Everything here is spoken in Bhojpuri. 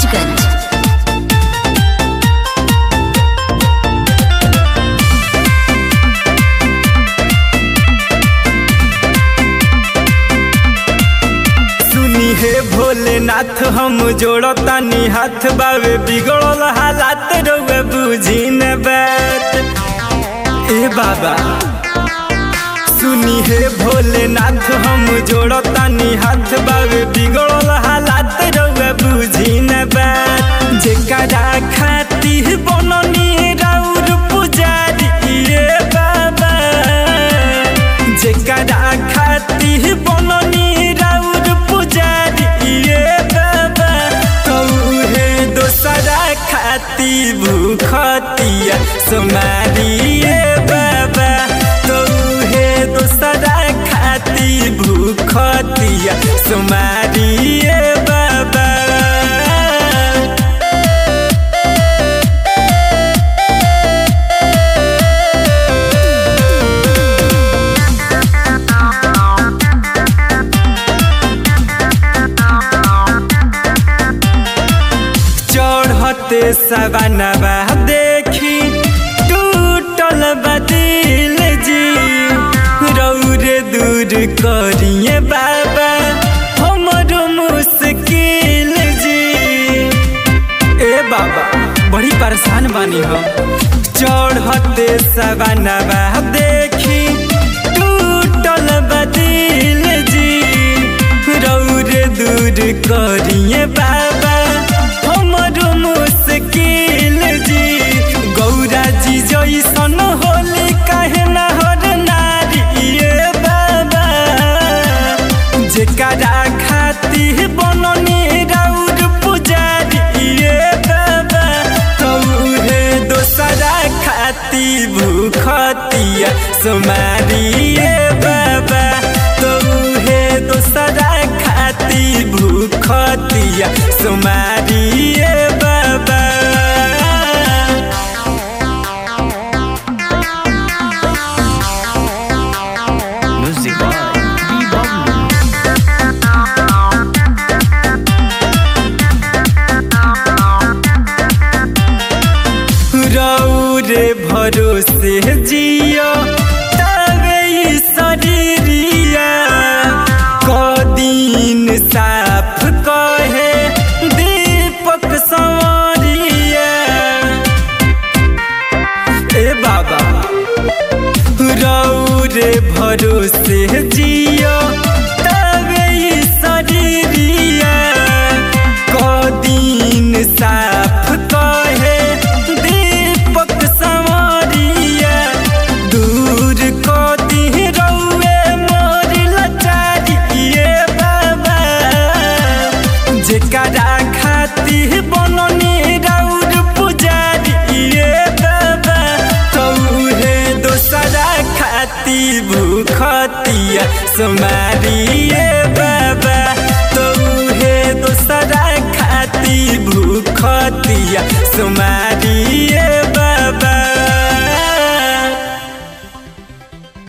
महाराजगंज सुनी हे भोलेनाथ हम जोड़तानी हाथ बावे बिगड़ल हालात रउए बुझी न बात ए बाबा सुनी हे भोलेनाथ हम जोड़तानी हाथ बावे बिगड़ल हालात रउए बुझी न बात जेकरा खाती बननी राउर पुजारी ए बाबा जेकरा खाती बननी राउर पुजारी ए बाबा कौहे दोसरा खाती भूखतिया सोमारी ए बाबा कौहे दोसरा खाती भूखतिया सोमारी ए बाबा चढ़ते सवनवा देखी टूटल बदिल जी रौरे दूर करिए बाबा हमरो मुश्किल जी ए बाबा बड़ी परेशान बानी हम चढ़ते सवनवा देखी टूटल बदिल जी रौरे दूर करिए बाबा हमरो मुश्किल जी गौरा जी जैसन होली कहे नहर नारी ये बाबा जेकरा खाती बननी राउर पुजारी ये बाबा कौहे दोसरा खाती भूखतिया सोमारी ये बाबा कौहे दोसरा खाती भूखतिया सोमारी ये बाबा Music by B-Bubble. रौरे भरोसे जियो तबे ई शरीरिया कदीन साफ कहे दीपक संवरिया ए बाबा रौरे भरोसे जियो तबे ई शरीरिया कदीन साफ कहे दीपक संवरिया दूर कदी रौए मोर लचारी ये बाबा जेकरा खाती बननी राउर पुजारी ये बाबा कौहे दोसरा खाती भूखतिया सोमारी ये बाबा कौहे दोसरा खाती भूखतिया सोमारी ये